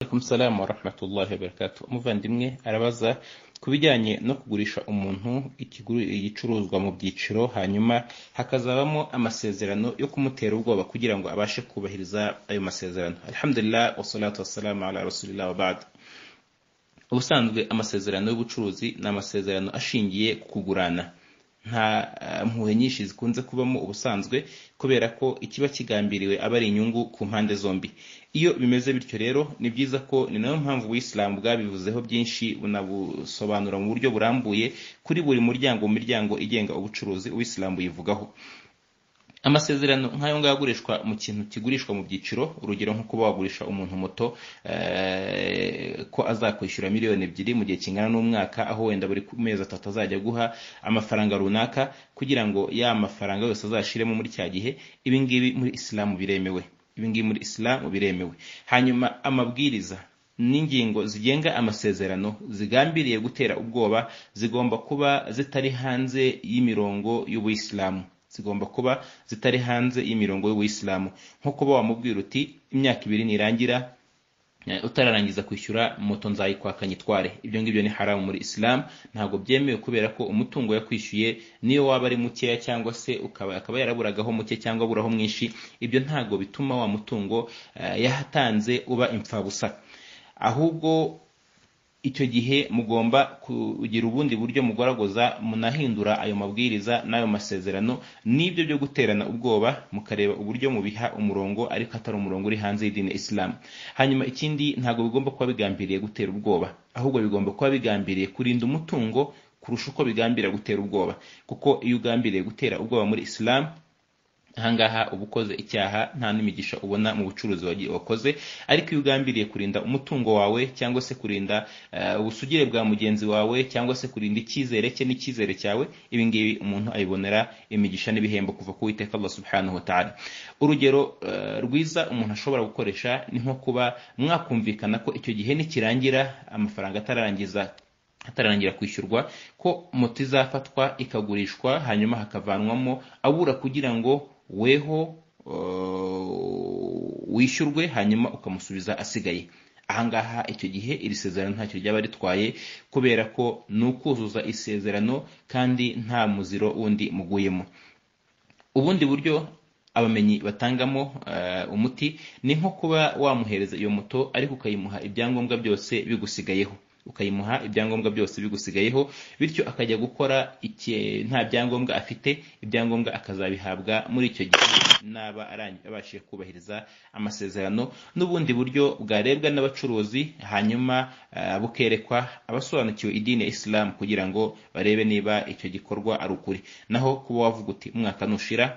Alaikum salam wa rahmatullahi wa barakatuh. Muvandimwe arabaza ku bijyanye no kugurisha umuntu ikigu- igicuruzwa mu byiciro hanyuma hakazabamo amasezerano yo kumutera ubwoba kugira ngo abashe kubahiriza ayo masezerano. Alhamdulillah wassalatu wassalamu ala rasulillah wa ba'd. Ubusanzwe amasezerano y'ubucuruzi ni amasezerano ashingiye ku kugurana. nta eh, mpuhwe nyinshi zikunze kubamo ubusanzwe kubera ko ikiba kigambiriwe aba ari inyungu ku mpande zombi iyo bimeze bityo rero ni byiza ko ni nayo mpamvu ubuyisilamu bwabivuzeho byinshi bunabusobanura mu buryo burambuye kuri buri muryango mu miryango igenga ubucuruzi ubuyisilamu buyivugaho amasezerano nk'ayo ngayo agurishwa mu kintu kigurishwa mu byiciro urugero nko kuba wagurisha umuntu moto eh, ko azakwishyura miliyoni ebyiri mu gihe kingana n'umwaka aho wenda buri ku mezi atatu azajya aguha amafaranga runaka kugira ngo ya mafaranga yose azashiremo muri cya gihe ibi ngibi muri isilamu biremewe ibi ngibi muri isilamu biremewe hanyuma amabwiriza n'ingingo zigenga amasezerano zigambiriye gutera ubwoba zigomba kuba zitari hanze y'imirongo y'ubuyisilamu zigomba kuba zitari hanze y'imirongo y'ubuyisilamu nko kuba wamubwira uti imyaka ibiri nirangira Eh, utararangiza kwishyura moto nzayikwaka nyitware ibyo ngibyo ni haramu muri isilamu ntabwo byemewe kubera ko umutungo yakwishyuye niyo waba ari mukeya cyangwa se ukaba akaba yaraburagaho muke cyangwa aburaho mwinshi ibyo ntabwo bituma wa mutungo eh, yahatanze uba imfabusa ahubwo icyo gihe mugomba kugira ubundi buryo mugoragoza munahindura ayo mabwiriza n'ayo masezerano n'ibyo byo guterana ubwoba mukareba uburyo mubiha umurongo ariko atari umurongo uri hanze y'idini isilamu hanyuma ikindi ntabwo bigomba kuba bigambiriye gutera ubwoba ahubwo bigomba kuba bigambiriye kurinda umutungo kurusha uko bigambira gutera ubwoba kuko iyo ugambiriye gutera ubwoba muri isilamu ahangaha uba ukoze icyaha nta n'imigisha ubona mu bucuruzi wagiye- wakoze ariko iyo ugambiriye kurinda umutungo wawe cyangwa se kurinda eh, ubusugire bwa mugenzi wawe cyangwa se kurinda icyizere cye n'icyizere cyawe ibi ngibi umuntu abibonera imigisha n'ibihembo kuva ku witeka Allah subhanahu wa ta'ala urugero eh, rwiza umuntu ashobora gukoresha ni nko kuba mwakumvikana ko icyo gihe nikirangira amafaranga atararangiza atararangira kwishyurwa ko moto izafatwa ikagurishwa hanyuma hakavanwamo abura kugira ngo weho eh, wishyurwe hanyuma ukamusubiza asigaye ahangaha icyo gihe iri sezerano ntacyo ryaba ritwaye kubera ko ni ukuzuza isezerano kandi nta muziro wundi muguyemo ubundi buryo abamenyi batangamo eh, umuti ni nko kuba wamuhereza iyo moto ariko ukayimuha ibyangombwa byose bigusigayeho ukayimuha ibyangombwa byose bigusigayeho bityo akajya gukora iki- nta byangombwa afite ibyangombwa akazabihabwa muri icyo gihe naba arangi- abashije kubahiriza amasezerano n'ubundi buryo bwarebwa n'abacuruzi hanyuma eh, bukerekwa abasobanukiwe idini ya isilamu kugira ngo barebe niba icyo gikorwa ari ukuri naho kuba wavuga uti umwaka nushira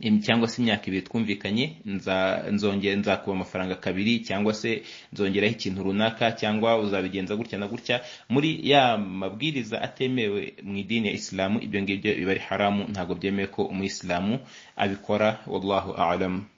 Em, cyangwa se imyaka ibiri twumvikanye nza- nzongera nzakuba amafaranga kabiri cyangwa se nzongeraho ikintu runaka cyangwa uzabigenza gutya na gutya muri ya mabwiriza atemewe mu idini ya isilamu ibyo ngibyo biba ari haramu ntabwo byemewe ko umuyisilamu abikora wallahu a'lam